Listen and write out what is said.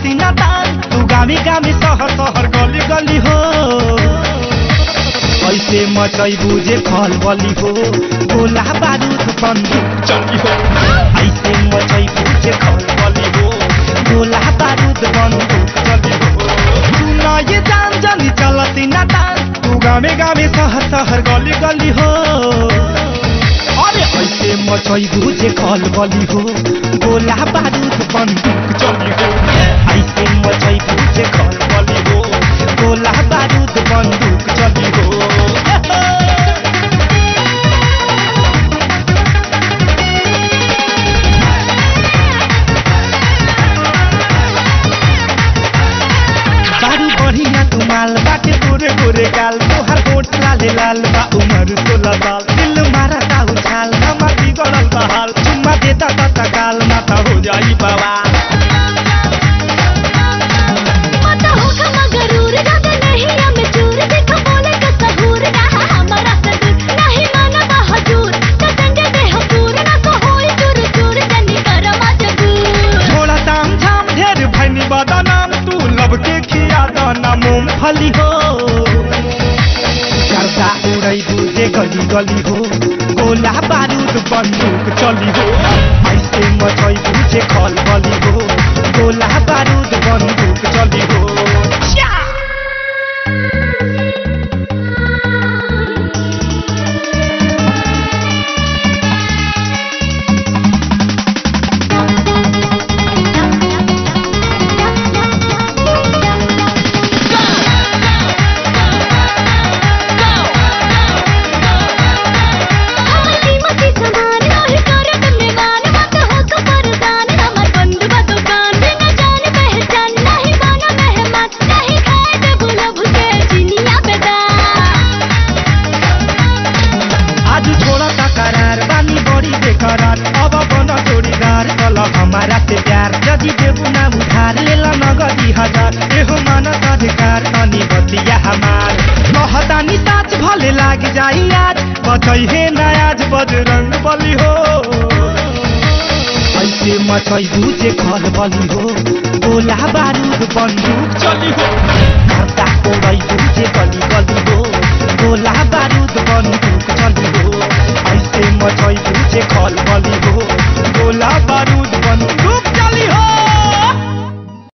चलती ना तान तू गामी गामी सहर सहर गली गली हो ऐसे मचैबू जे खल बली हो गोला बारूद बंदूक चली हो ऐसे मचैबू जे खल बली हो गोला बारूद बंदूक चली हो तू ना ये जान जानी चलती ना तान तू गामे गामे सहर सहर गली गली हो अरे ऐसे मचैबू जे खल बली हो गोला बारूद बंदूक चली हो ऐसे मचैबू जे खल बली हो गोला बारूद बंदूक चली हो बारू बढ़िया तुमाल बाटे गोरे गोरे गाल तोहर गोट लाले लाल बा उमर सोलह साल दिल मारा ता उछाल हमार बिगड़ल बा हाल चुम्मा देता ता काल माथा हो जाई बवाल मत होगा मगरूर ज्यादा नहीं हमें चूर देखो बोले का सहूर रहा हमारा सदूर नहीं माना बहादुर कसंगे दे हपूर ना तो होई चूर चूर जनी कर मजबूर छोड़ा ताम झाम ढेर भैनी बदनाम तू लब के खिया दाना मूंगफली हो करता उड़ै बुझे गली गली हो गोला बारूद बंदूक चली हो ऐसे मचै बुझे खल बली हो गोला बारूद बंदूक चली हो श्या! हमर कीमती सामान नहीं करत निवान मत होगा परदान हमर बंद बा दुकान बिना जान पहचान नहीं माना मेहमान नहीं खाए दे बुलब के चिनिया बेदान आज छोड़ा ता करार बानी बड़ी बेकरार अब बन जोड़ीदार कल हमारा से प्यार यदि देबू ना उधार लेला नगदी हजार एहो मानत अधिकार अनि बतिया हमार कहतानी साच भले लाग जाई आज बचै हे नयाज बजरंग बली हो ऐसे मचै बुझे खल बली हो गोला बारूद बंदूक चली हो घरता कोरै बुझे गली गली हो गोला बारूद बंदूक चली हो ऐसे मचै बुझे खल बली हो